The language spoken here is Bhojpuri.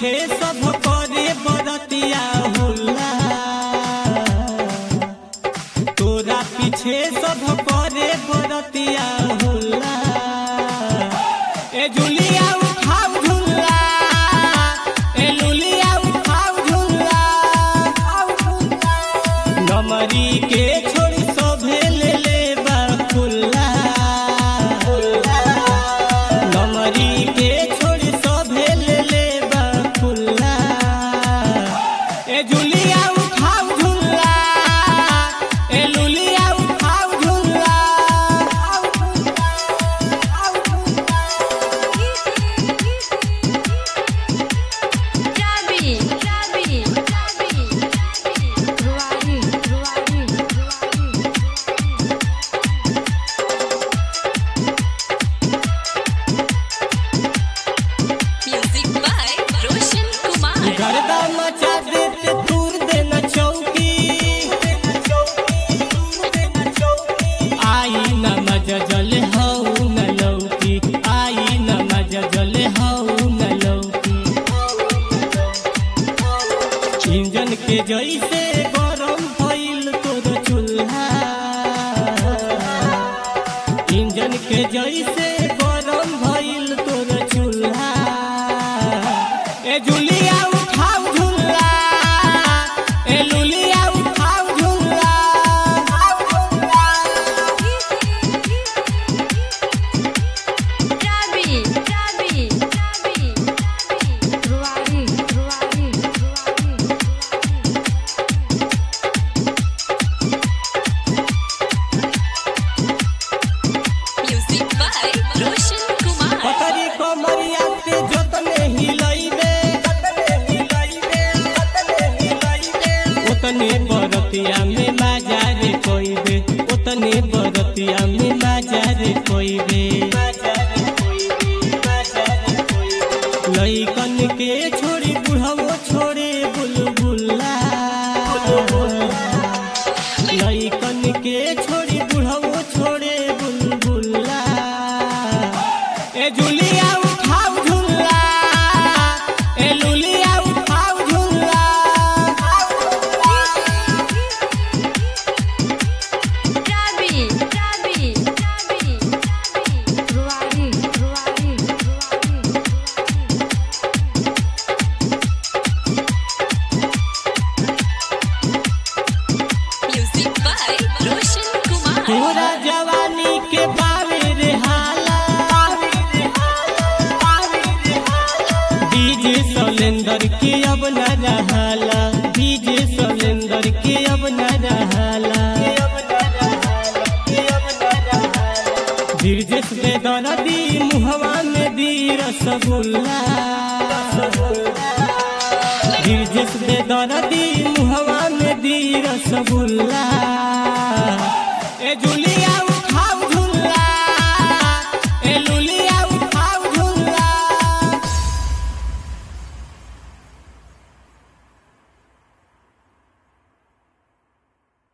पीछे सब करे बरतिया होला तोरा पीछे सब करे बरतिया होला ए जुलिया उठाऊ झुल्ला ए लुलिया उठाऊ झुल्ला नमरी के छोड़ी सभे ले ले बा खुल्ला नमरी के छोड़ी सभे ले ले बा खुल्ला ए जुलिया उठाऊ झुल्ला ए लुलिया उठाऊ झुल्ला Gabi, Gabi, Gabi, Ruari, Ruari, Music by Roshan Kumar. गर्दा मचा देते तूर देना चौकी आई न मजा जले हऊ न लौकी आई न मजा जले हऊ न लौकी इंजन के जैसे गरम भइल तोर चूल्हा इंजन के जैसे गरम भइल तोर चूल्हा ए जुलिया उठाऊ झुल्ला ए लुलिया उठाऊ झुल्ला Gabi, Gabi, Gabi, Ruari, Ruari, Music by Roshan Kumar. पतरी कमरिया पे जतने हिलैबे उतने बरतिया में माजारे कोइबे उतने बरतिया में माजारे कोइबे लइकन के छोड़ी बुढ़ावो छोड़े बुलबुल्ला लइकन के छोड़ी बुढ़ावो छोड़े बुलबुल्ला ए जुलिया उठाऊ झुल्ला ए लुलिया उठाऊ झुल्ला Gabi, Gabi, Gabi, Ruari, Ruari, Music by Roshan Kumar. तोरा जवानी के बारे रे हाला डीजे सलेंदर के अब न रहाला डीजे सलेंदर के अब न रहाला गिरजेश बेदरदी मुहवा में दी रसगुल्ला गिरजेश बेदरदी मुहवा में दी रसगुल्ला ए जुली